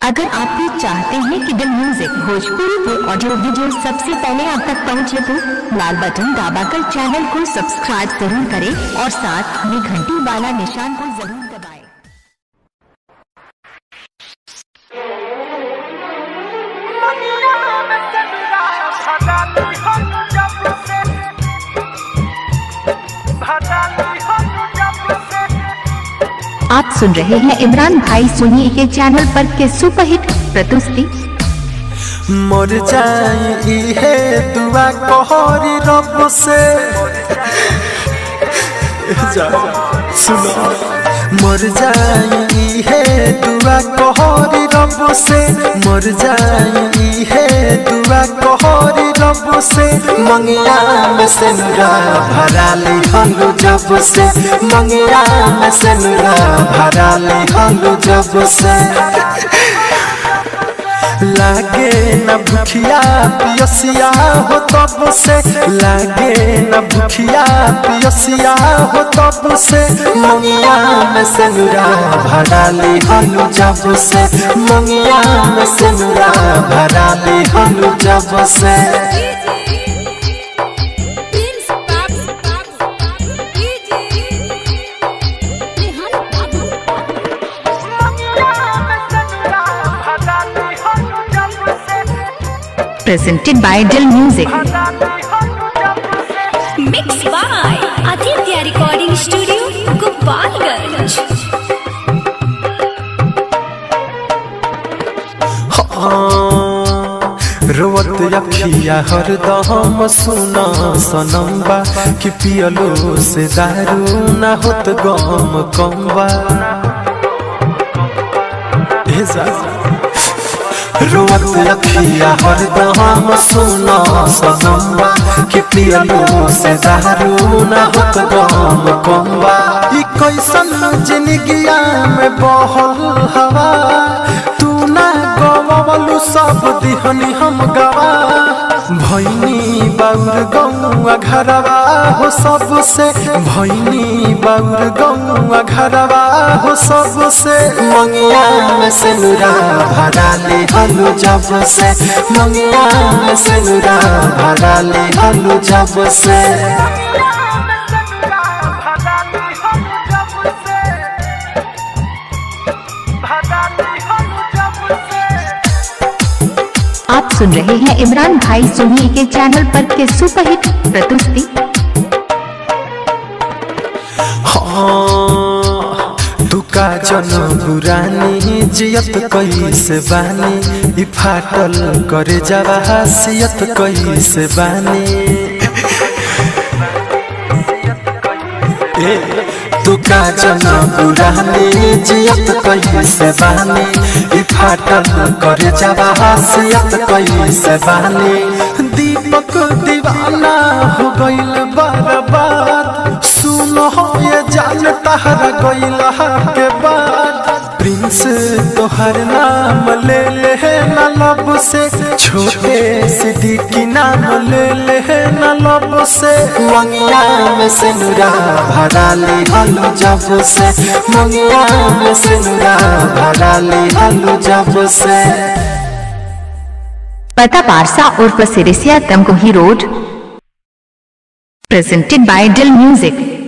अगर आप भी चाहते हैं कि दिल म्यूजिक भोजपुरी के ऑडियो वीडियो सबसे पहले आप तक पहुंचे तो लाल बटन दबाकर चैनल को सब्सक्राइब जरूर करें और साथ में घंटी वाला निशान को जरूर दबाएं। आप सुन रहे हैं इमरान भाई सुनिए के चैनल पर के सुपरहिट प्रस्तुति मर जाई है दुआ कहरी रब से जा सुनो मर जाई है दुआ कहरी रब से मर जाई है दुआ कहरी रब से मंगिया में से नुरा भरा ली हलू जब से मंगिया में से नुरा भरा ली हलू जब से लागे न भूखिया पियसिया हो तब से लागे न भूखिया पियसिया हो तब से मंगिया में सेनुरा भरा ली हलू जब से मंगिया में सेनुरा भरा ली हलू जब से presented by Dill Music. Mix by Aditya recording studio Gopalganj रोवत अखिया हरदम सुना सनम्बा कि पियलो से दारू ना होत गम कम्बा ए जा रोवत अखिया हरदम सुना सनम्बा कि पियलो से दारू ना होत गम कम्बा ई कैसन जिंदगिया में बहल हवा तू ना गवलू सब दिहनी हम गवा भैनी बाउर गौआ घरवा हो सबसे भैनी बाउर गौआ घरवा हो सबसे मंगिया में से नुरा भरा ले हलू जब से मंगिया में से नुरा भरा ले हलू जब से आप सुन रहे हैं इमरान भाई सुनिए के चैनल पर के सुपरहिट प्रस्तुति हाँ, तू का जन बुरानी जियत कैसे बानी ई फाटल करे जावा हसियत कैसे बानी ए, तू का जन बुरानी जियत कैसे बानी ई फाटल करे जावा हसियत कैसे बानी दीपक दीवाना हो गइल बर्बाद सुनो ये जान तहरा गइल के बाद प्रिंस तोहर नाम ले ले न लब से छोटे सिद्दीकी नाम ले ले न लब से मंगिया में से नुरा भरा ले हलू जब से मंगिया में से नुरा भरा ले हलू जब से पता पारसा उर्फ Sirisiya Tamkohi road presented by Dill music